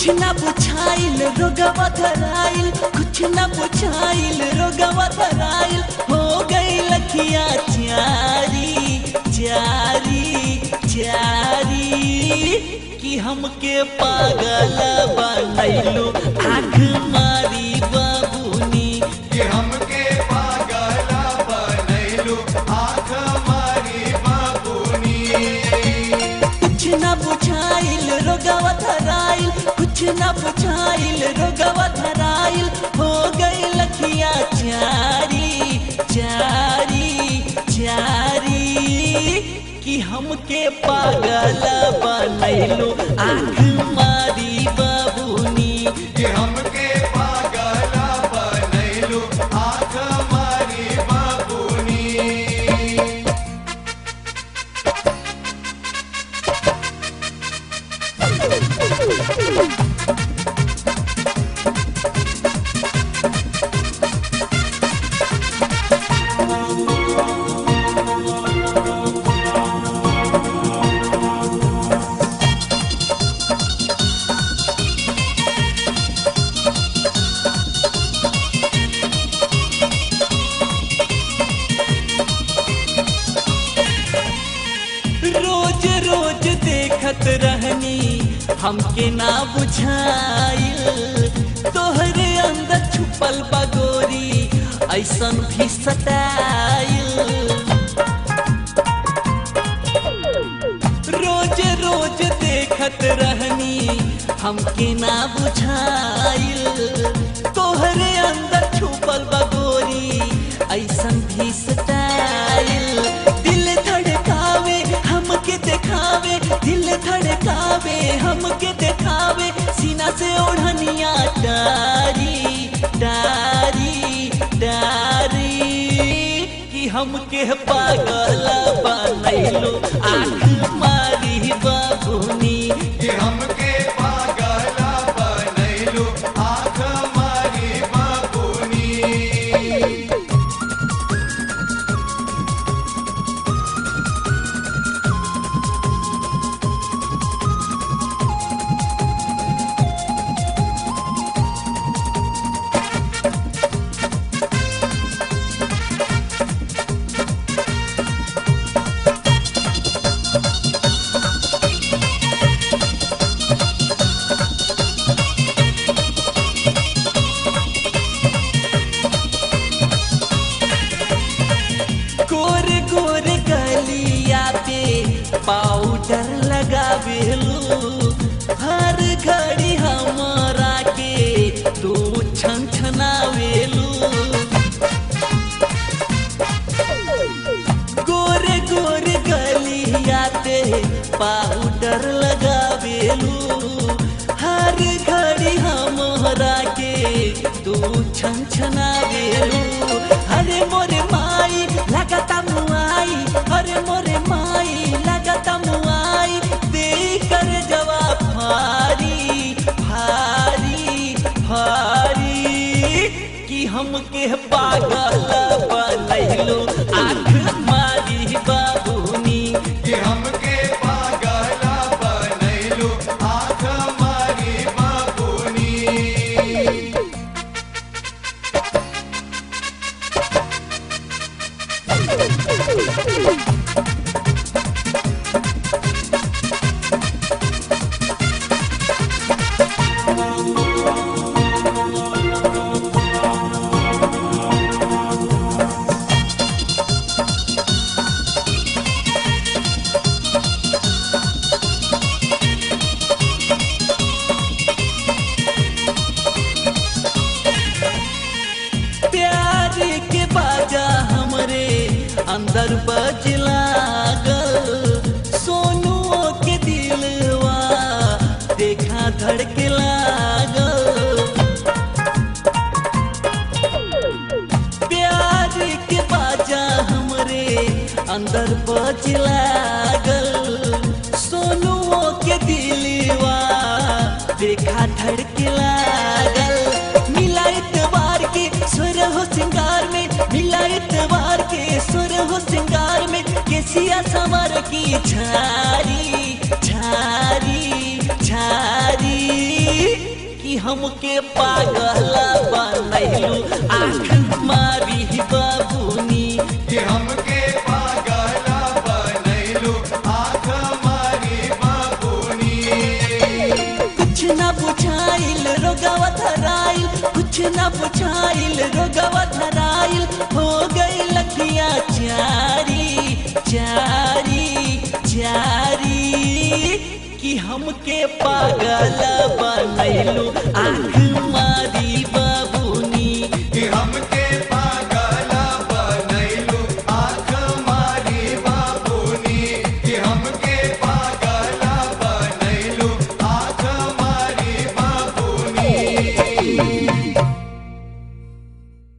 कुछ ना बुझाइल रोगवा धराइल कुछ ना बुझाइल रोगवा धराइल हो गई लखिया चारी चारी चारी कि हमके पागल बनैलो आँख मारी बाबूनी कि हमके पागला बनैलू आँख मारी बाबूनी कुछ ना बुझाइल रोगवा धराइल कुछ ना बुझाइल रोगवा धराइल हो गई लखिया चारी चारी चारी कि हमके पागल बनैलो आँख मारी बाबूनी कि हमके पागला बनैलू आँख मारी बाबूनी रोज रोज देखत रहनी हमके ना बुझाइल तोहरे अंदर छुपल बगोरी ऐसन भी सताइल रोज रोज देखत रहनी हमके ना बुझाइल तोहरे अंदर छुपल बगोरी ऐसन भी सताइल दिल धड़कावे हमके देखावे दिल धड़कावे हमके देखावे सीना से ओढ़निया डारी डारी डारी कि हमके पागल बनैलो आँख मारी बाबूनी कि हमके पागला बनैलू आँख मारी बाबूनी गोरे गोरे गलिया पे पाउडर लगावेलू हर घड़ी हमारा के तू छन छनावेलू गोरे गोरे गलिया पे पाउडर लगावेलू हर घड़ी हमरा के तू छन छनावेलू अरे मोरे माई लगता मुआई अरे मोरे माई लगता मुआई दे कर जवाब भारी भारी भारी कि हमके पागल बनैलो आँख मारी बाबूनी कि हमके पागला बनैलू आँख मारी बाबूनी प्यार के बाजा हमरे अंदर बज लागल सोनू के दिलवा देखा धड़के लागल प्यार के बाजा हमरे अंदर बज लागल सोनू के दिलवा देखा धड़के लागल मिला इतवार के सुर हो सिंगार में मिला इतवार के सुर हो सिंगार में केसिया संवर की छारी छारी छारी कि हमके पागल बनैलू आँख मारी बाबूनी कि हमके पागला बनैलू आँख मारी बाबूनी कुछ ना बुझाइल रोगवा धराइल कुछ ना बुझाइल रोगवा धराइल हो गई लखिया चारी चारी चारी कि हमके पागल बनैलू आँख मारी बाबू